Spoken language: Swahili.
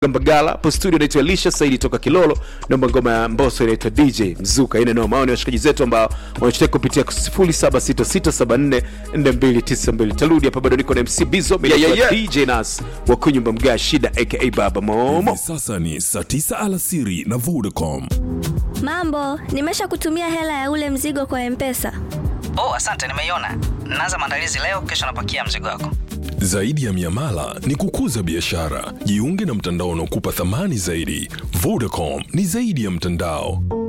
Mbagala hapo studio naitwa Elisha Saidi toka Kilolo, naomba ngoma ya Mbosso inaitwa DJ Mzuka. Ine noma. Hao ni washikaji zetu ambao wanachotaka kupitia 0766744292. Tarudi hapa, bado niko na MC Bizo, mimi Yeah, yeah, naitwa yeah. DJ Nas wa kunyumba mga shida aka Baba Momo. Hivi sasa ni saa 9 alasiri na Vodacom. Mambo, nimesha kutumia hela ya ule mzigo kwa Mpesa. Oh, asante, nimeiona. Naanza maandalizi leo, kesho napakia mzigo wako. Zaidi ya miamala ni kukuza biashara. Jiunge na mtandao unaokupa thamani zaidi. Vodacom ni zaidi ya mtandao.